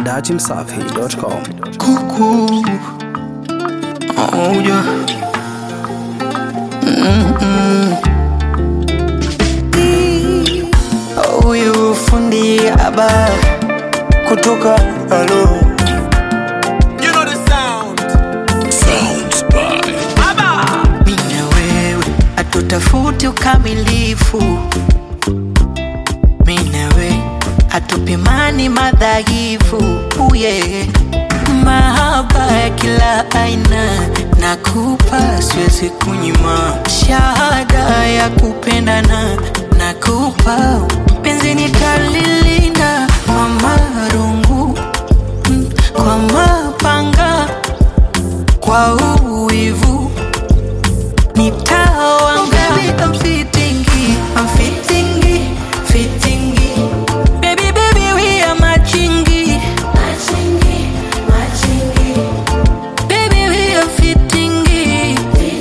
dachimsafi.com. Cuckoo. Oh, yeah. Mm-mm. Huyu fundi aba kutoka alo You know the sound. mimi na wewe hatutafuti ukamilifu, mimi na wewe hatupimani madhaifu. Uye mahaba ya kila aina nakupa, siwezi kunyima shahada ya kupendana nakupa, penzi nitalilinda kwa marungu mm, kwa mapanga kwa uwivu nitawanga I'm fitting it, I'm fitting it, fitting it. Baby, baby, we are matching it. Baby, we are fitting it.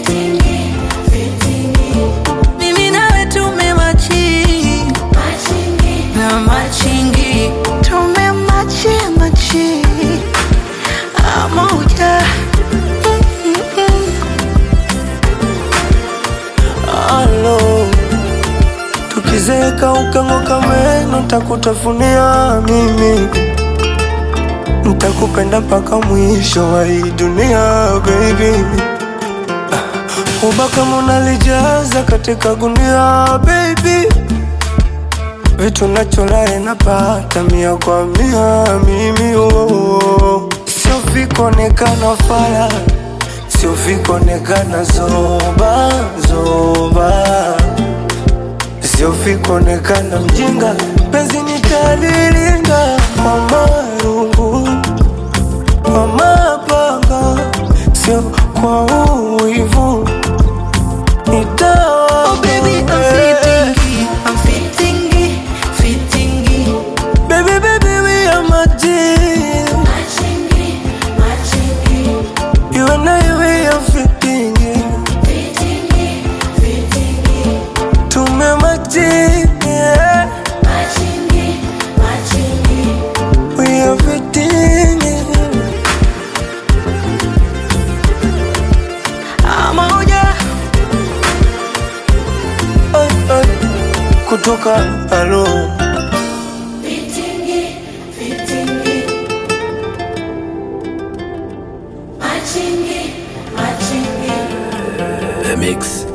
Mimi nawe tumematching. Na matching it. Tumematching, matching. Moja. Mm-mm-mm. Alo, tukizeka ukang'oka meno, takutafunia mimi, ntakupenda mpaka mwisho wa hii dunia baby. Ah, Uba kama unalijaza katika gunia baby, vitu nacholae napata mia kwa mia mimi oh, oh. Sio vikuonekana fala sio vikuonekana zoba zoba, sio vikuonekana mjinga, penzi nitalilinda kwa marungu, kwa mapanga, sio kwa uwivu, nitawa Oh, baby, I'm fitting it. I'm fitting it, fitting it. baby baby we are my team, you and I we are fitting it, tumemachini yeah. We are fitting it. Moja. Ay, ay, kutoka alo The Mix.